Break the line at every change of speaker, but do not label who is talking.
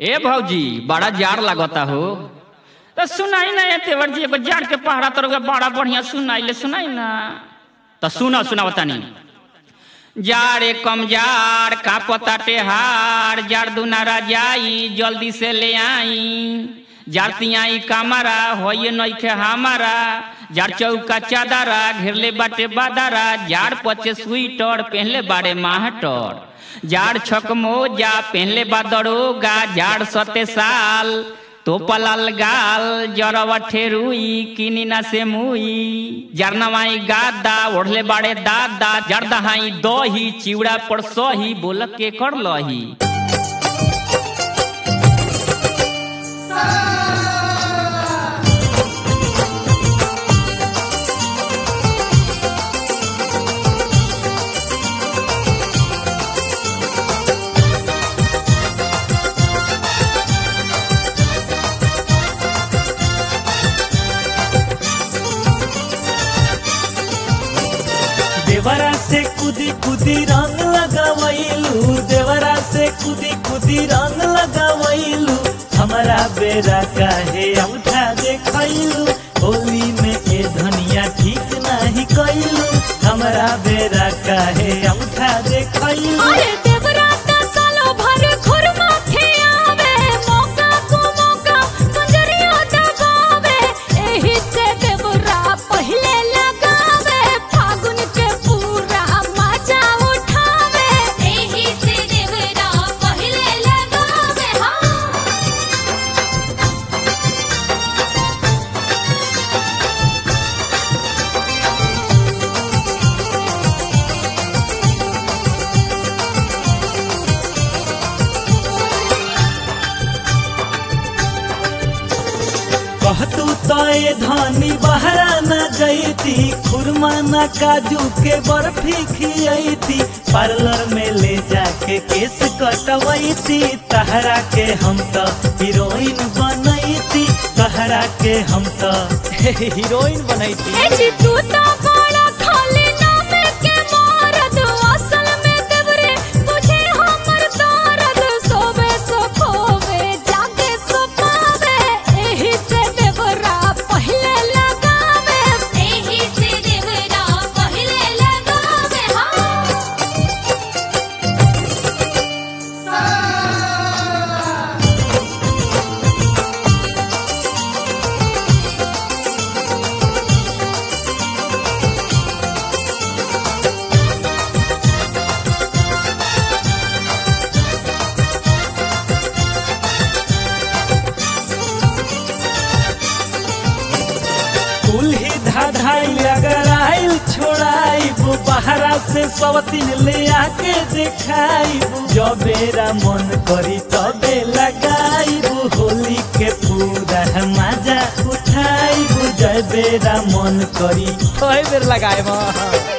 ए भौजी बड़ा जार लगता हो तो सुनाई ना ये तेवर जी एगो जार के पहरा तोर बड़ा बढ़िया सुनाई ले सुनाई ना तो सुना सुना बतानी जाड़े कम जार का पता टेहार जार दुनारा जाई जल्दी से ले आई जारतियाई कामारा होये नइखे हमारा जार चौका चादरा घेरले बाटे बादारा जार पचे स्वीटर पहनले बाड़े माहटर जार छक मोजा पहनले बा दरोगा जार सते साल तो पलाल गाल जरवा ठेरुई किनी ना से मुई जरनवाई गादा ओढ़ले बाड़े दादा जरदहाई दही चिवड़ा पर सही बोल के कर लही
देवरा से कुदी कुदी रंग लगावैलू देवरा से कुदी कुदी रंग लगावैलू हमारा बेरा काहे औठा देखैलू होली में ए धनिया ठीक नहीं कैलू हमारा बेरा काहे औठा देखैलू
अरे देवराता सालो भर खुरमा खियावे मौका को मौका कंजरिया दबावे एही से देवरा पहिले लगावे फागुन के पूरा मजा उठावे एही से देवरा पहिले लगावे हाँ
कहतू तो ए धनी बहरा न गईती खुरमा न काजू के बर्फी खियती पार्लर में ले जाके केस कटवैती तहरा के हम तो हीरोइन बनैती तहरा के हम तो हीरोइन बनैती
ए जी तू तो बड़ा खाली नाम के मारद असल में देवरे तुझे हमर दर्द सोबे सो खोवे जागे सो पावे एही से देवरा पहिले लगावे एही से देवरा पहिले लगावे हाँ
कुल्ही धाधाई अगर आइल छोड़ाइब बहरा से सब दिन ले आके देखाइब जबेरा मन करी तबे लगाइब होली के पूरा मजा उठाइब जबेरा मन करी
कई बेर लगाए